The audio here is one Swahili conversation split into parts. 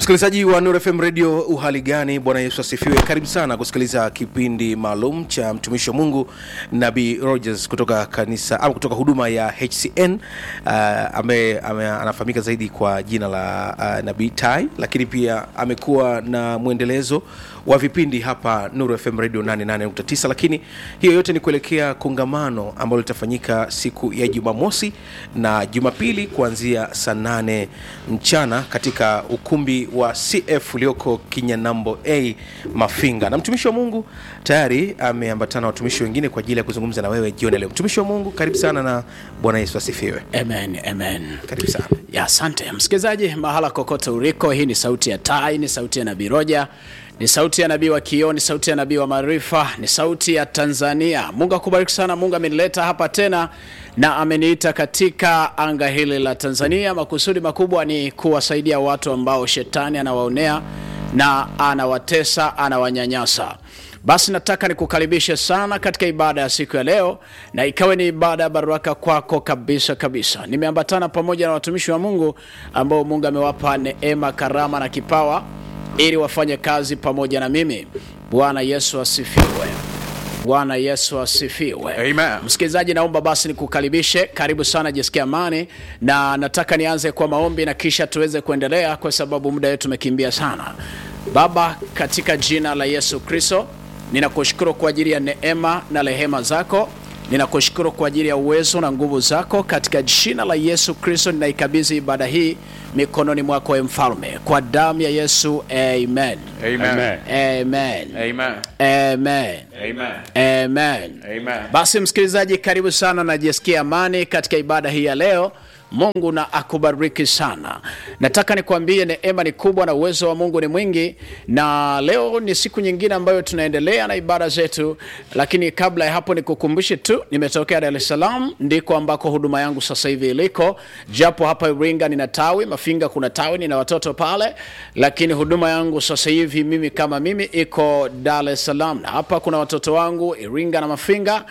msikilizaji wa Nuru FM radio uhali gani bwana yesu asifiwe karibu sana kusikiliza kipindi maalum cha mtumishi wa mungu nabii rogers kutoka kanisa ama kutoka huduma ya hcn uh, ambaye ame, anafahamika zaidi kwa jina la uh, nabii tai lakini pia amekuwa na mwendelezo wa vipindi hapa nuru fm radio 88.9 lakini hiyo yote ni kuelekea kongamano ambalo litafanyika siku ya jumamosi na jumapili kuanzia saa 8 mchana katika ukumbi wa cf ulioko kinyanambo a mafinga na mtumishi wa mungu tayari ameambatana na watumishi wengine kwa ajili ya kuzungumza na wewe jioni leo mtumishi wa mungu karibu sana na bwana yesu asifiwe amen amen karibu sana ya asante msikilizaji mahala kokote uliko hii ni sauti ya tai ni sauti ya nabii roja ni sauti ya nabii wa kioo ni sauti ya nabii wa maarifa ni sauti ya tanzania mungu akubariki sana mungu amenileta hapa tena na ameniita katika anga hili la tanzania makusudi makubwa ni kuwasaidia watu ambao shetani anawaonea na anawatesa anawanyanyasa basi nataka nikukaribishe sana katika ibada ya siku ya leo na ikawe ni ibada ya baraka kwako kabisa kabisa nimeambatana pamoja na watumishi wa mungu ambao mungu amewapa neema karama na kipawa ili wafanye kazi pamoja na mimi bwana yesu asifiwe bwana yesu asifiwe Amen. msikilizaji naomba basi nikukaribishe karibu sana jisikia amani na nataka nianze kwa maombi na kisha tuweze kuendelea kwa sababu muda wetu umekimbia sana baba katika jina la yesu kristo ninakushukuru kwa ajili ya neema na rehema zako ninakushukuru kwa ajili ya uwezo na nguvu zako katika jina la yesu kristo ninaikabidhi ibada hii mikononi mwako e mfalme kwa damu ya yesu amen Amen. amen Amen. amen Amen. amen Amen. basi msikilizaji karibu sana najisikia amani katika ibada hii ya leo mungu na akubariki sana nataka nikwambie neema ni kubwa na uwezo wa mungu ni mwingi na leo ni siku nyingine ambayo tunaendelea na ibada zetu lakini kabla ya hapo nikukumbushe tu nimetokea dar es salaam ndiko ambako huduma yangu sasa hivi iliko japo hapa iringa nina tawi mafinga kuna tawi nina watoto pale lakini huduma yangu sasa hivi mimi kama mimi iko dar es salaam na hapa kuna watoto wangu iringa na mafinga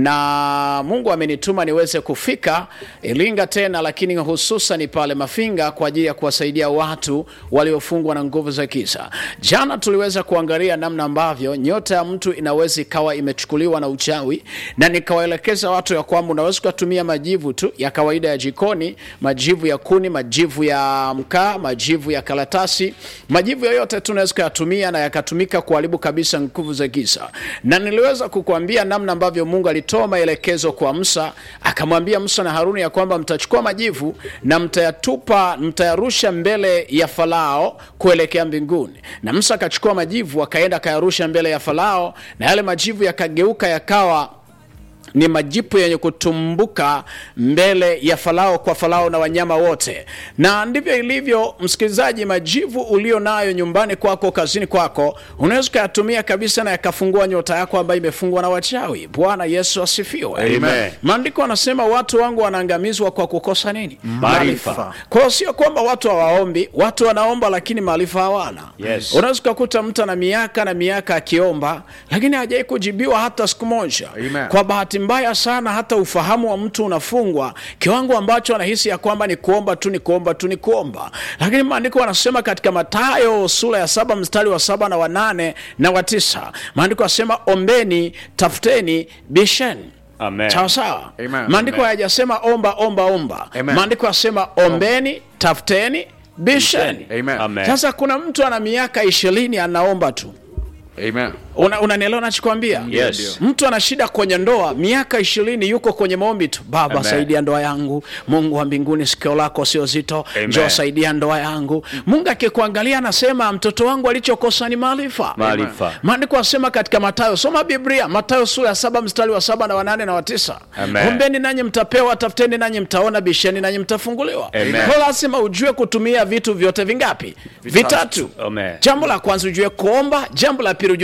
na mungu amenituma niweze kufika iringa tena lakini hususan pale mafinga kwa ajili ya kuwasaidia watu waliofungwa na nguvu za giza jana tuliweza kuangalia namna ambavyo nyota ya mtu inaweza ikawa imechukuliwa na uchawi na nikawaelekeza watu ya kwamba unaweza ukatumia majivu tu ya kawaida ya jikoni majivu ya kuni majivu ya mkaa majivu ya karatasi majivu yoyote tu unaweza ukayatumia na yakatumika kuharibu kabisa nguvu za giza na niliweza kukuambia namna ambavyo mungu alitoa maelekezo kwa msa akamwambia msa na haruni ya kwamba mtachukua majivu na mtayatupa mtayarusha mbele ya farao kuelekea mbinguni na msa akachukua majivu akaenda akayarusha mbele ya farao na yale majivu yakageuka yakawa ni majipu yenye kutumbuka mbele ya farao kwa farao na wanyama wote na ndivyo ilivyo msikilizaji majivu ulio nayo nyumbani kwako kazini kwako unaweza ukayatumia kabisa na yakafungua nyota yako ambayo imefungwa na wachawi bwana yesu asifiwe Amen. maandiko anasema watu wangu wanaangamizwa kwa kukosa nini Maarifa. kwa hiyo sio kwamba watu hawaombi watu wanaomba lakini maarifa hawana Yes. unaweza ukakuta mtu ana miaka na miaka akiomba lakini hajai kujibiwa hata siku moja Amen. kwa bahati mbaya sana hata ufahamu wa mtu unafungwa kiwango ambacho anahisi ya kwamba ni kuomba tu ni kuomba tu ni kuomba lakini maandiko anasema katika matayo sura ya saba mstari wa saba na wanane na wa tisa maandiko anasema ombeni tafuteni bisheni Amen. sawa sawa Amen. maandiko Amen. hayajasema omba omba omba Amen. maandiko yasema ombeni tafuteni bisheni Amen. Amen. sasa kuna mtu ana miaka ishirini anaomba tu Amen. Una- unanielewa nachokwambia Yes. mtu ana shida kwenye ndoa miaka ishirini yuko kwenye maombi tu baba Amen. saidia ndoa yangu mungu wa mbinguni sikio lako sio zito Amen. njoo saidia ndoa yangu mungu akikuangalia anasema mtoto wangu alichokosa ni maarifa maarifa maandiko asema katika matayo soma biblia matayo sura ya saba mstari wa saba na wanane na watisa Amen. ombeni nanyi mtapewa tafuteni nanyi mtaona bisheni nanyi mtafunguliwa Amen. Kwa lazima ujue kutumia vitu vyote vingapi vitatu Amen. jambo la kwanza ujue kuomba jambo la pili ujue kutafuta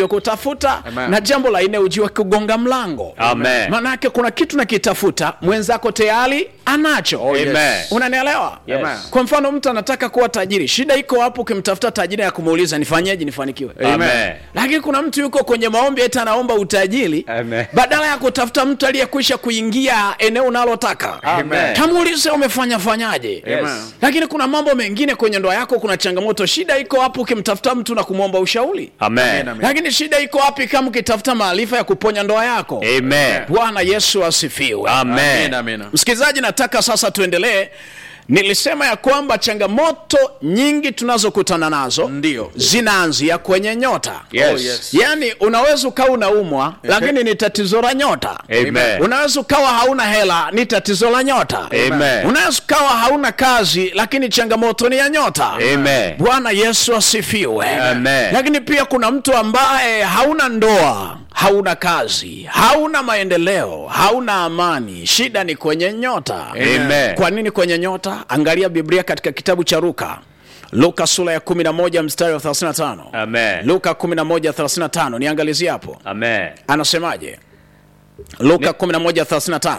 kukitafuta Amen. na jambo la nne ujue kugonga mlango Amen. maanake kuna kitu nakitafuta mwenzako tayari anacho Amen. unanielewa Yes. kwa mfano mtu anataka kuwa tajiri shida iko hapo ukimtafuta tajiri ya kumuuliza nifanyeje nifanikiwe Amen. lakini kuna mtu yuko kwenye maombi eti anaomba utajiri Amen. badala ya kutafuta mtu aliyekwisha kuingia eneo unalotaka Amen. kamuulize umefanya fanyaje Yes. lakini kuna mambo mengine kwenye ndoa yako kuna changamoto shida iko hapo ukimtafuta mtu na kumwomba ushauri Amen. lakini shida iko wapi kama ukitafuta maarifa ya kuponya ndoa yako Amen. bwana yesu asifiwe Amen. msikilizaji nataka sasa tuendelee nilisema ya kwamba changamoto nyingi tunazokutana nazo Ndio. zinaanzia kwenye nyota Yes. Oh, yes. yaani unaweza ukawa unaumwa lakini ni tatizo la nyota Amen. unaweza ukawa hauna hela ni tatizo la nyota Amen. unaweza ukawa hauna kazi lakini changamoto ni ya nyota Amen. bwana yesu asifiwe Amen. lakini pia kuna mtu ambaye hauna ndoa hauna kazi hauna maendeleo hauna amani shida ni kwenye nyota Amen. kwa nini kwenye nyota angalia biblia katika kitabu cha luka luka sura ya 11 mstari wa 35 Amen. luka 11 35 niangalizie hapo Amen. anasemaje luka 11 35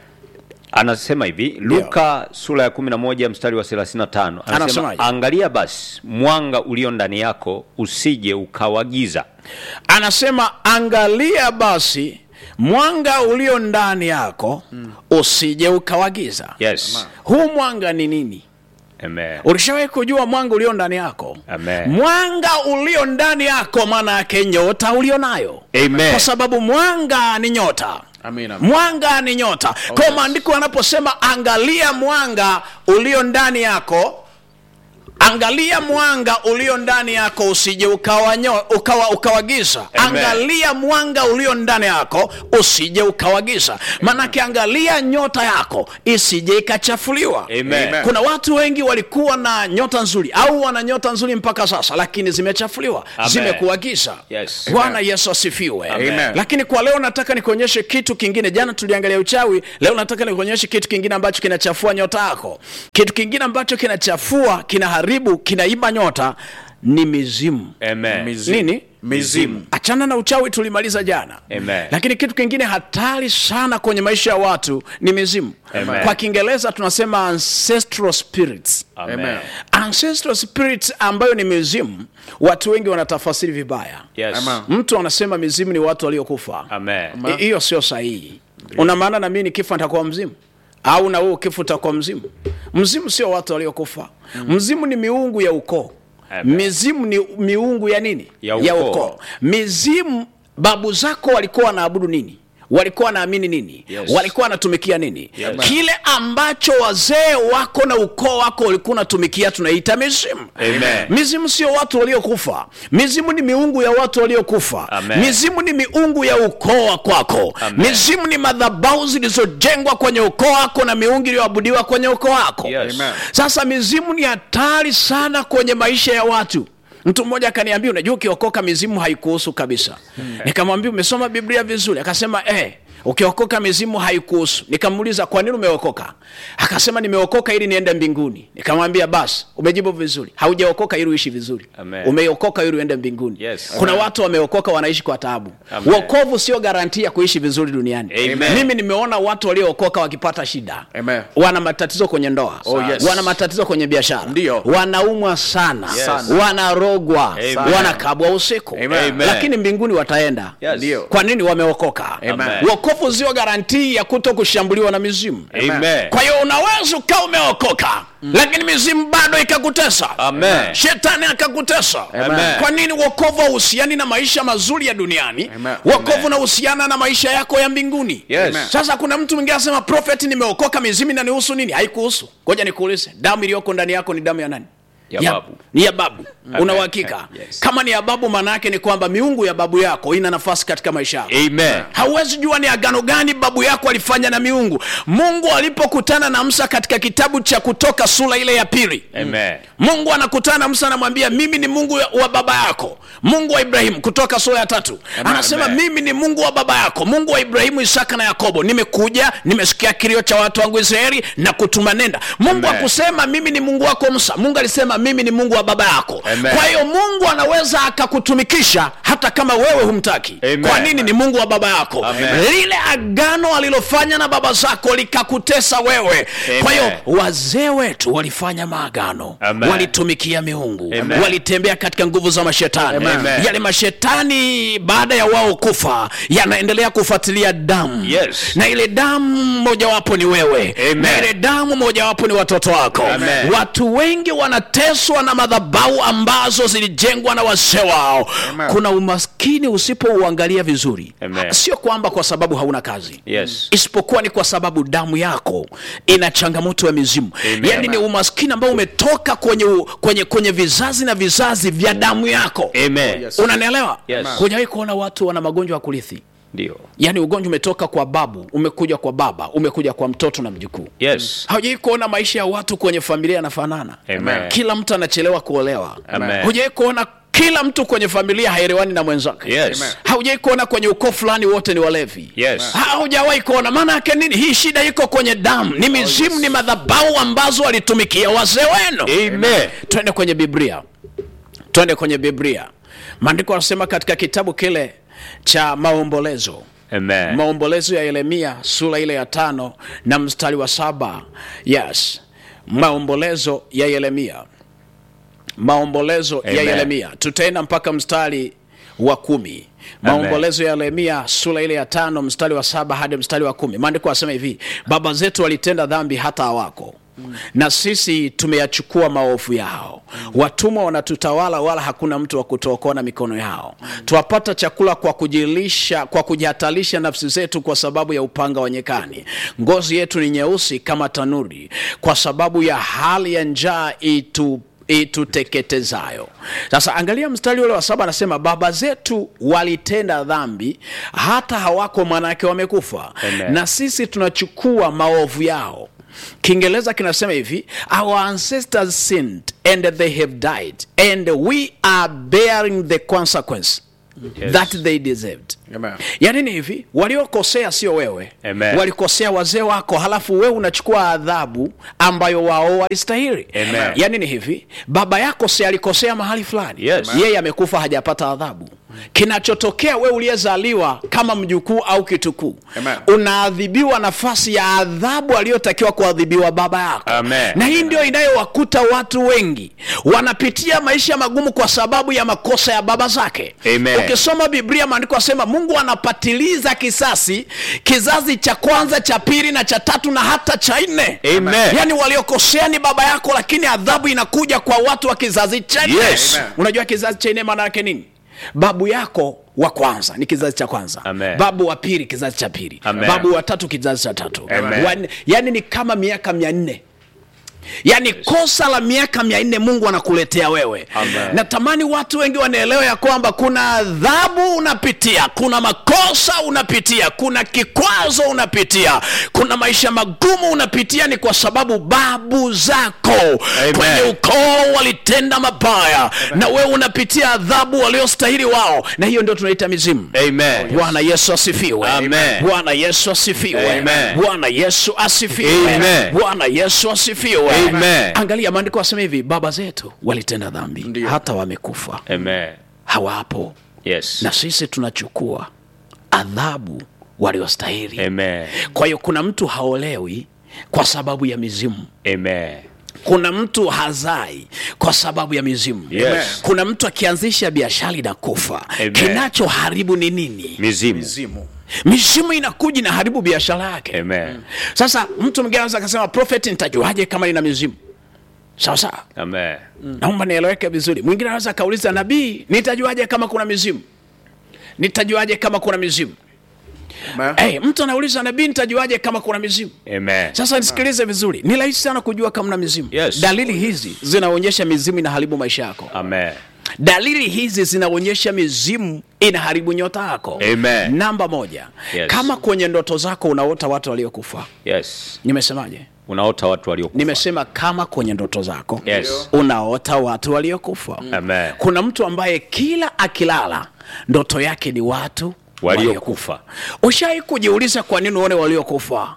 Anasema hivi Luka sura ya 11 mstari wa 35 anasema Anasemaje? angalia basi mwanga ulio ndani yako usije ukawagiza. anasema angalia basi mwanga ulio ndani yako usije ukawagiza Yes. huu mwanga ni nini Amen. ulishawahi kujua mwanga ulio ndani yako Amen. mwanga ulio ndani yako maana yake nyota ulio nayo Amen. kwa sababu mwanga ni nyota Amina. mwanga ni nyota kwa hiyo maandiko yanaposema angalia mwanga ulio ndani yako angalia mwanga ulio ndani yako usije ukawa, nyo- ukawa ukawagiza Amen. angalia mwanga ulio ndani yako usije ukawagiza manake angalia nyota yako isije ikachafuliwa Amen. kuna watu wengi walikuwa na nyota nzuri au wana nyota nzuri mpaka sasa lakini zimechafuliwa Amen. zimekuwa giza Yes. bwana yesu asifiwe Amen. lakini kwa leo nataka nikuonyeshe kitu kingine jana tuliangalia uchawi leo nataka nikuonyeshe kitu kingine ambacho kinachafua nyota yako kitu kingine ambacho kinachafua kinaharibu kinaiba nyota ni mizimu Amen. Mizimu. nini Mizimu. achana na uchawi tulimaliza jana Amen. lakini kitu kingine hatari sana kwenye maisha ya watu ni mizimu Amen. kwa kiingereza tunasema ancestral spirits Amen. ancestral spirits ambayo ni mizimu watu wengi wanatafasiri vibaya Yes. Amen. mtu anasema mizimu ni watu waliokufa Amen. I- hiyo sio sahihi una maana na mimi nikifa nitakuwa mzimu au na wewe ukifa utakuwa mzimu mzimu sio watu waliokufa mzimu ni miungu ya ukoo Amen. mizimu ni miungu ya nini Ya ukoo. mizimu babu zako walikuwa wanaabudu nini walikuwa wanaamini nini Yes. walikuwa wanatumikia nini Yes. kile ambacho wazee wako na ukoo wako walikuwa unatumikia tunaita mizimu Amen. mizimu sio watu waliokufa mizimu ni miungu ya watu waliokufa Amen. mizimu ni miungu ya ukoo wa kwako Amen. mizimu ni madhabau zilizojengwa kwenye ukoo wako na miungu iliyoabudiwa kwenye ukoo wako Yes. Amen. sasa mizimu ni hatari sana kwenye maisha ya watu mtu mmoja akaniambia unajua ukiokoka mizimu haikuhusu kabisa nikamwambia umesoma biblia vizuri akasema eh, ukiokoka mizimu haikuhusu nikamuuliza kwa nini umeokoka akasema nimeokoka ili niende mbinguni nikamwambia basi umejibu vizuri haujaokoka ili uishi vizuri Amen. umeokoka ili uende mbinguni Yes. kuna watu wameokoka wanaishi kwa taabu Amen. wokovu sio garanti ya kuishi vizuri duniani Amen. mimi nimeona watu waliookoka wakipata shida Amen. wana matatizo kwenye ndoa Oh, yes. wana matatizo kwenye biashara Ndio. wanaumwa sana Yes. wanarogwa Amen. wanakabwa usiku Amen. Amen. lakini mbinguni wataenda Yes. Ndio. kwa nini wameokoka Amen. wokovu sio garantii ya kuto kushambuliwa na mizimu Amen. kwa hiyo unaweza ukawa umeokoka lakini mizimu bado ikakutesa Amen. shetani akakutesa Amen. kwa nini wokovu hauhusiani na maisha mazuri ya duniani Amen. wokovu unahusiana na maisha yako ya mbinguni Yes. sasa kuna mtu mwingine anasema prophet nimeokoka mizimu inanihusu nini haikuhusu ngoja nikuulize damu iliyoko ndani yako ni damu ya nani Ya babu. ni ya babu una uhakika Yes. kama ni ya babu maana yake ni kwamba miungu ya babu yako ina nafasi katika maisha yako Amen. hauwezi jua ni agano gani babu yako alifanya na miungu mungu alipokutana na musa katika kitabu cha kutoka sura ile ya pili Amen. mungu anakutana na musa anamwambia mimi ni mungu wa baba yako mungu wa ibrahimu kutoka sura ya tatu anasema Amen. mimi ni mungu wa baba yako mungu wa ibrahimu isaka na yakobo nimekuja nimesikia kilio cha watu wangu israeli na kutuma nenda mungu Amen. akusema mimi ni mungu wako musa mungu alisema mimi ni mungu wa baba yako Amen. kwa hiyo mungu anaweza akakutumikisha hata kama wewe humtaki Amen. kwa nini ni mungu wa baba yako Amen. lile agano alilofanya na baba zako likakutesa wewe Amen. kwa hiyo wazee wetu walifanya maagano Amen. walitumikia miungu Amen. walitembea katika nguvu za mashetani Amen. yale mashetani baada ya wao kufa yanaendelea kufuatilia damu Yes. na ile damu mojawapo ni wewe Amen. na ile damu mojawapo ni watoto wako Amen. watu wengi wanateswa na madhabau ambazo zilijengwa na wazee wao kuna umaskini usipouangalia vizuri Amen. sio kwamba kwa sababu hauna kazi Yes. isipokuwa ni kwa sababu damu yako ina changamoto ya mizimu Amen. yaani ni umaskini ambao umetoka kwenye, u- kwenye, kwenye vizazi na vizazi vya damu yako Amen. Yes. unanielewa Yes. hujawahi kuona watu wana magonjwa ya kurithi Ndio. yaani ugonjwa umetoka kwa babu umekuja kwa baba umekuja kwa mtoto na mjukuu Yes. haujawai kuona maisha ya watu kwenye familia yanafanana Amen. kila mtu anachelewa kuolewa Amen. hujawai kuona kila mtu kwenye familia haelewani na mwenzake Yes. haujawai kuona kwenye ukoo fulani wote ni walevi Yes. haujawahi kuona maana yake nini hii shida iko kwenye damu ni mizimu ni madhabau ambazo walitumikia wazee wenu Amen. twende kwenye biblia twende kwenye biblia maandiko anasema katika kitabu kile cha maombolezo Amen. maombolezo ya yeremia sura ile ya tano na mstari wa saba yes maombolezo ya yeremia maombolezo ya Amen. yeremia tutaenda mpaka mstari wa kumi maombolezo ya yeremia sura ile ya tano mstari wa saba hadi mstari wa kumi maandiko asema hivi baba zetu walitenda dhambi hata hawako na sisi tumeyachukua maovu yao watumwa wanatutawala wala hakuna mtu wa kutuokoa na mikono yao twapata chakula kwa kujilisha kwa kujihatarisha nafsi zetu kwa sababu ya upanga wa nyekani ngozi yetu ni nyeusi kama tanuri kwa sababu ya hali ya njaa itu ituteketezayo sasa angalia mstari ule wa saba anasema baba zetu walitenda dhambi hata hawako manake wamekufa Amen. na sisi tunachukua maovu yao kiingereza kinasema hivi our ancestors sinned and they have died and we are bearing the consequence Yes. that they deserved Amen. yaani ni hivi waliokosea sio wewe Amen. walikosea wazee wako halafu wewe unachukua adhabu ambayo wao walistahili Amen. yaani ni hivi baba yako si alikosea mahali fulani Yes. yeye amekufa hajapata adhabu kinachotokea wewe uliyezaliwa kama mjukuu au kitukuu Amen. unaadhibiwa nafasi ya adhabu aliyotakiwa kuadhibiwa baba yako Amen. na hii ndio inayowakuta watu wengi wanapitia maisha magumu kwa sababu ya makosa ya baba zake Amen. ukisoma biblia maandiko asema mungu anapatiliza kisasi kizazi cha kwanza cha pili na cha tatu na hata cha nne Amen. yaani waliokosea ni baba yako lakini adhabu inakuja kwa watu wa kizazi cha nne Yes. Amen. unajua kizazi cha nne maana yake nini babu yako wa kwanza ni kizazi cha kwanza Amen. babu wa pili kizazi cha pili Amen. babu wa tatu kizazi cha tatu Amen. Wa nne- yaani ni kama miaka mia nne yaani kosa la miaka mia nne mungu anakuletea wewe Amen. natamani watu wengi wanaelewa ya kwamba kuna adhabu unapitia kuna makosa unapitia kuna kikwazo unapitia kuna maisha magumu unapitia ni kwa sababu babu zako Amen. kwenye ukoo walitenda mabaya na wewe unapitia adhabu waliostahili wao na hiyo ndio tunaita mizimu Amen. bwana yesu asifiwe Amen. bwana yesu asifiwe Amen. bwana yesu asifiwe Amen. bwana yesu asifiwe Amen. angalia maandiko asema hivi baba zetu walitenda dhambi hata wamekufa Amen. hawapo Yes. na sisi tunachukua adhabu waliostahili Amen. kwa hiyo kuna mtu haolewi kwa sababu ya mizimu Amen. kuna mtu hazai kwa sababu ya mizimu Yes. kuna mtu akianzisha biashara inakufa Amen. kinachoharibu ni nini Mizimu. Mizimu. mizimu inakuja inaharibu biashara yake Amen. sasa mtu mwingine anaweza akasema prophet nitajuaje kama nina mizimu sawa sawa Amen. naomba nieleweke vizuri mwingine anaweza akauliza nabii nitajuaje kama kuna mizimu nitajuaje kama kuna mizimu Amen. hey, mtu anauliza nabii nitajuaje kama kuna mizimu Amen. sasa nisikilize vizuri ni rahisi sana kujua kama na mizimu Yes. dalili hizi zinaonyesha mizimu inaharibu maisha yako Amen. dalili hizi zinaonyesha mizimu inaharibu nyota yako Amen. namba moja Yes. kama kwenye ndoto zako unaota watu waliokufa Yes. nimesemaje Unaota watu waliokufa. nimesema kama kwenye ndoto zako Yes. unaota watu waliokufa Amen. kuna mtu ambaye kila akilala ndoto yake ni watu Waliokufa. ushai kujiuliza kwa nini uone waliokufa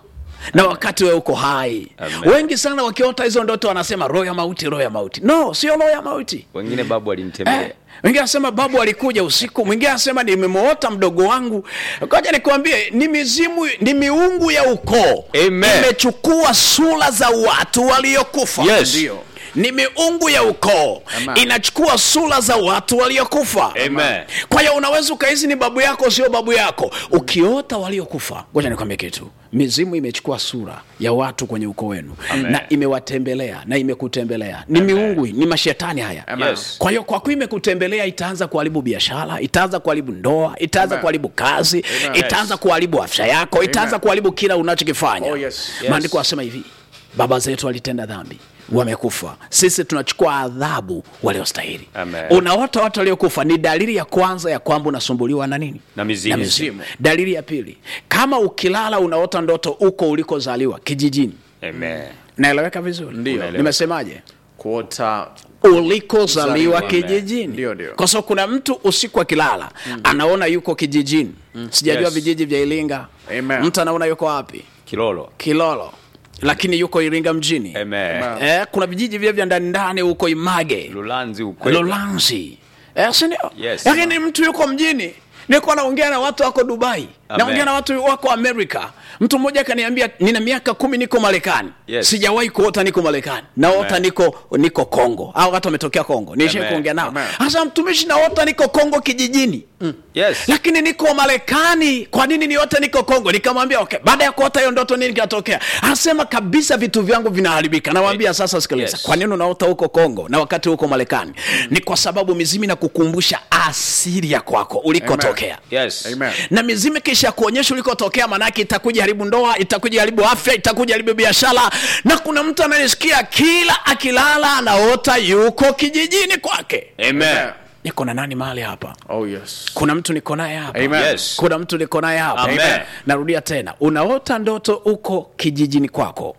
na wakati wewe uko hai Amen. wengi sana wakiota hizo ndoto wanasema roho ya mauti roho ya mauti no sio roho ya mauti wengine babu alinitembelea Eh, wengine anasema babu alikuja usiku mwingine anasema nimemwota mdogo wangu koja nikwambie ni mizimu ni miungu ya ukoo Amen. imechukua sura za watu waliokufa Yes. Ndio. ni miungu ya ukoo inachukua sura za watu waliokufa Amen. kwa hiyo unaweza ukahisi ni babu yako sio babu yako ukiota waliokufa ngoja nikwambie kitu mizimu imechukua sura ya watu kwenye ukoo wenu na imewatembelea na imekutembelea ni miungu ni mashetani haya Yes. kwa hiyo kwa kuwa imekutembelea itaanza kuharibu biashara itaanza kuharibu ndoa itaanza kuharibu kazi itaanza kuharibu afya yako itaanza kuharibu kila unachokifanya Oh, yes. maandiko asema hivi baba zetu walitenda dhambi wamekufa sisi tunachukua adhabu waliostahili Amen. unaota watu waliokufa ni dalili ya kwanza ya kwamba unasumbuliwa na nini Na mizimu. na mizimu dalili ya pili kama ukilala unaota ndoto uko ulikozaliwa kijijini Amen. naeleweka vizuri Ndio. nimesemaje kuota ulikozaliwa Amen. kijijini Ndio, ndio. kwa sababu kuna mtu usiku akilala anaona yuko kijijini sijajua Yes. vijiji vya iringa Amen. mtu anaona yuko wapi kilolo kilolo lakini yuko iringa mjini Amen. eh, kuna vijiji vile vya ndani ndani huko image lulanzi ukweli lolanzi eh, sindio Yes. lakini mtu yuko mjini niko naongea na watu wako dubai Amen. naongea na watu wako amerika mtu mmoja akaniambia nina miaka kumi niko marekani Yes. sijawahi kuota niko marekani naota Amen. niko niko kongo au watu wametokea kongo niishie Amen. kuongea nao Amen. sasa mtumishi naota niko kongo kijijini yes lakini niko marekani kwa nini niote niko kongo nikamwambia okay baada ya kuota hiyo ndoto nini kinatokea anasema kabisa vitu vyangu vinaharibika nawambia sasa sikiliza Yes. kwa nini unaota huko kongo na wakati huko marekani ni kwa sababu mizimu inakukumbusha asili ya kwako ulikotokea yes Amen. na mizimu kisha kuonyesha ulikotokea manake itakuja haribu ndoa itakuja haribu afya itakuja haribu biashara na kuna mtu anayesikia kila akilala anaota yuko kijijini kwake amen niko na nani mahali hapa oh yes kuna mtu niko naye hapa Amen. Yes. kuna mtu niko naye hapa Amen. narudia tena unaota ndoto uko kijijini kwako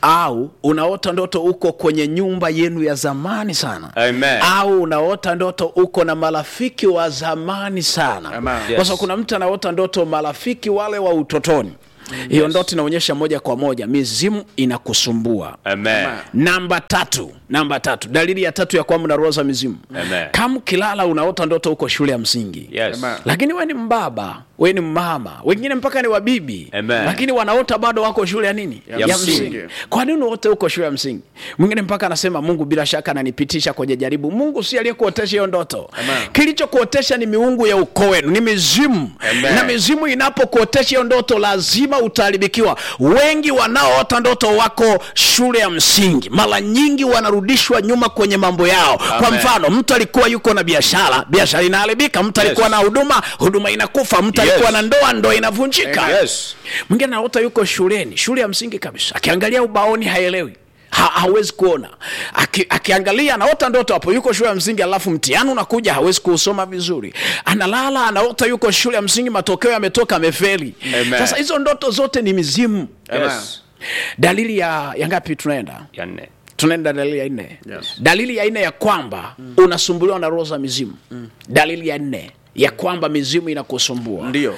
au unaota ndoto uko kwenye nyumba yenu ya zamani sana Amen. au unaota ndoto uko na marafiki wa zamani sana Amen. kwa Yes. sababu kuna mtu anaota ndoto marafiki wale wa utotoni hiyo ndoto inaonyesha moja kwa moja mizimu inakusumbua amen namba tatu namba tatu dalili ya tatu ya kwamba una roho za mizimu Amen. kama ukilala unaota ndoto huko shule ya msingi yes Amen. lakini we ni mbaba we ni mama wengine mpaka ni wabibi Amen. lakini wanaota bado wako shule ya nini Ya msingi. kwa nini uote huko shule ya msingi mwingine mpaka anasema mungu bila shaka ananipitisha kwenye jaribu mungu si aliyekuotesha hiyo ndoto Amen. kilichokuotesha ni miungu ya ukoo wenu ni mizimu Amen. na mizimu inapokuotesha hiyo ndoto lazima utaharibikiwa wengi wanaoota ndoto wako shule ya msingi mara nyingi wanarudishwa nyuma kwenye mambo yao kwa Amen. mfano mtu alikuwa yuko na biashara biashara inaharibika mtu Yes. alikuwa na huduma huduma inakufa mtu alikuwa Yes. na ndoa ndoa inavunjika yes mwingine anaota yuko shuleni shule ya msingi kabisa akiangalia ubaoni haelewi ha, hawezi kuona Aki, akiangalia anaota ndoto hapo yuko shule ya msingi alafu mtihani unakuja hawezi kuusoma vizuri analala anaota yuko shule ya msingi matokeo yametoka amefeli Amen. sasa hizo ndoto zote ni mizimu yes dalili ya, ya ngapi tunaenda ya nne tunaenda dalili ya nne Yes. dalili ya nne ya kwamba unasumbuliwa na roho za mizimu dalili ya nne ya kwamba mizimu inakusumbua Ndio.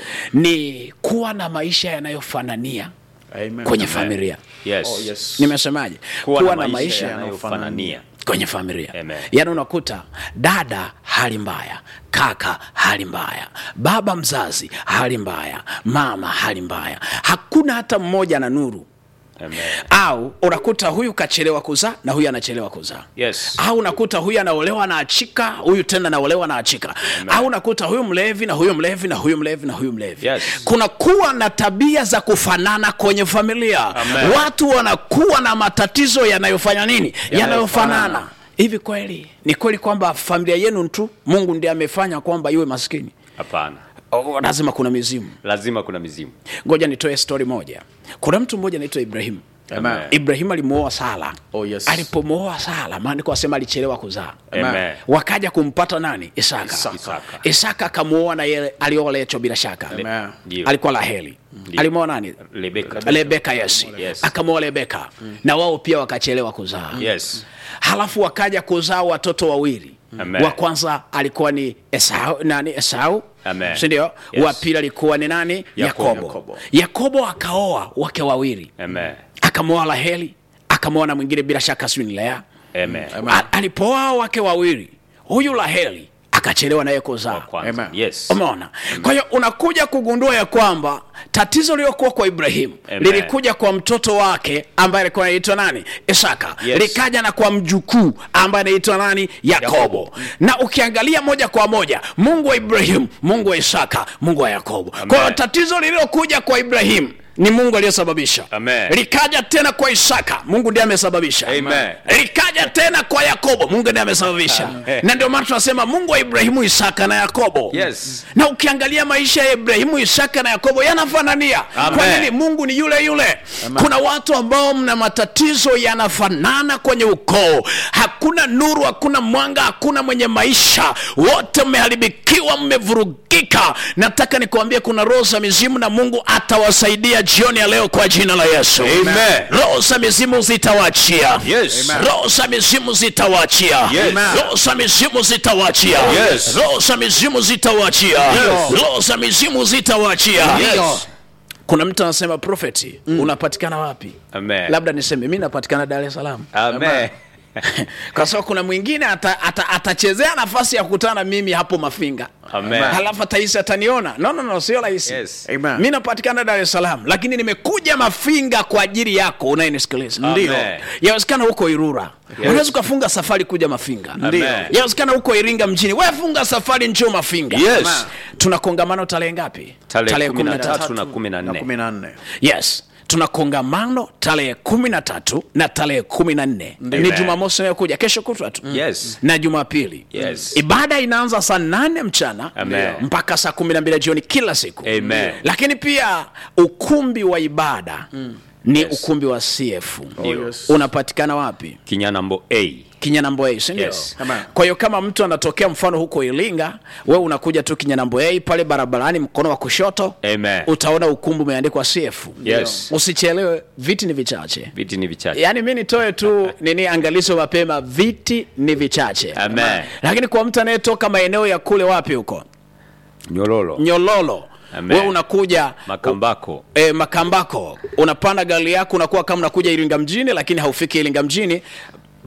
ni kuwa na maisha yanayofanania Amen. kwenye Amen. familia yes oh yes nimesemaje kuwa, na maisha yanayofanania kwenye familia Amen. yaani unakuta dada hali mbaya kaka hali mbaya baba mzazi hali mbaya mama hali mbaya hakuna hata mmoja na nuru amen au unakuta huyu kachelewa kuzaa na huyu anachelewa kuzaa yes au unakuta huyu anaolewa na achika huyu tena anaolewa na achika au unakuta huyu mlevi na huyu mlevi na huyu mlevi na huyu mlevi Yes. kuna kuwa na tabia za kufanana kwenye familia Amen. watu wanakuwa na matatizo yanayofanya nini yanayofanana hivi kweli ni kweli kwamba familia yenu tu mungu ndiye amefanya kwamba iwe maskini hapana oh, lazima kuna mizimu lazima kuna mizimu ngoja nitoe stori moja kuna mtu mmoja anaitwa ibrahimu Amen. ibrahimu alimuoa sara Oh, yes. alipomuoa sara maandiko asema alichelewa kuzaa amen wakaja kumpata nani isaka Isaka. isaka akamuoa na yeye alioa lecho bila shaka Amen. Ndio. alikuwa raheli alimuoa nani Rebeka lebeka yes, Yes. akamuoa lebeka na wao pia wakachelewa kuzaa yes halafu wakaja kuzaa watoto wawili Amen. wa kwanza alikuwa ni esau nani esau Amen. sindio Yes. wa pili alikuwa ni nani Yakobo. yakobo Yakobo. yakobo akaoa wake wawili Amen. akamwoa raheli akamwoa na mwingine bila shaka sijui ni lea Amen. A- alipooa wake wawili huyu raheli akachelewa naye Wa kuzaa kwanza. Amen. Yes. umeona kwa hiyo unakuja kugundua ya kwamba tatizo lililokuwa kwa ibrahimu Amen. lilikuja kwa mtoto wake ambaye alikuwa anaitwa nani isaka Yes. likaja na kwa mjukuu ambaye anaitwa nani yakobo Yakobo. na ukiangalia moja kwa moja mungu wa ibrahimu mungu wa isaka mungu wa yakobo kwa hiyo tatizo lililokuja kwa ibrahimu ni mungu aliyesababisha Amen. likaja tena kwa isaka mungu ndiye amesababisha Amen. likaja tena kwa yakobo mungu ndiye amesababisha Amen. na ndio maana tunasema mungu wa ibrahimu isaka na yakobo Yes. na ukiangalia maisha ya ibrahimu isaka na yakobo yanafanania Amen. kwa nini mungu ni yule yule kuna watu ambao mna matatizo yanafanana kwenye ukoo hakuna nuru hakuna mwanga hakuna mwenye maisha wote mmeharibikiwa mmevurugika nataka nikuambie kuna roho za mizimu na mungu atawasaidia jioni ya leo kwa jina la yesu Amen. roho za mizimu zitawaachia Yes. Amen. roho za mizimu zitawaachia Yes. roho za mizimu zitawaachia Yes. roho za mizimu zitawaachia roho za mizimu zitawaachia Yes. kuna mtu anasema profeti unapatikana wapi Amen. labda niseme mi napatikana dar es salaam Amen. kwa sababu kuna mwingine atachezea ata, atachezea nafasi ya kukutana na mimi hapo mafinga Amen. halafu atahisi ataniona no, no, no sio rahisi Yes. Amen. mi napatikana dar es salaam lakini nimekuja mafinga kwa ajili yako unayenisikiliza Ndio. yawezekana huko irura unaweza ukafunga safari kuja mafinga Ndio. yawezekana huko iringa mjini wefunga safari njoo mafinga Yes. tuna kongamano tarehe ngapi Tarehe kumi na 13. tatu na kumi na na nne. kumi na nne yes tuna kongamano tarehe kumi na tatu na tarehe kumi na nne ni Amen. jumamosi inayokuja kesho kutwa tu Yes. na jumapili Yes. ibada inaanza saa nane mchana Amen. mpaka saa kumi na mbili jioni kila siku Amen. lakini pia ukumbi wa ibada ni Yes. ukumbi wa cf Ndio. yes. unapatikana wapi Kinyanambo A. kinyanambo a sindio Yes. Amen. kwa hiyo kama mtu anatokea mfano huko iringa we unakuja tu kinyanambo a pale barabarani mkono wa kushoto Amen. utaona ukumbi umeandikwa cf Yes. usichelewe viti ni vichache Viti ni vichache. yaani mi nitoe tu nini angalizo mapema viti ni vichache Amen. lakini kwa mtu anayetoka maeneo ya kule wapi huko Nyololo. nyololo Amen. we unakuja Makambako. e, makambako unapanda gari yako unakuwa kama unakuja iringa mjini lakini haufiki iringa mjini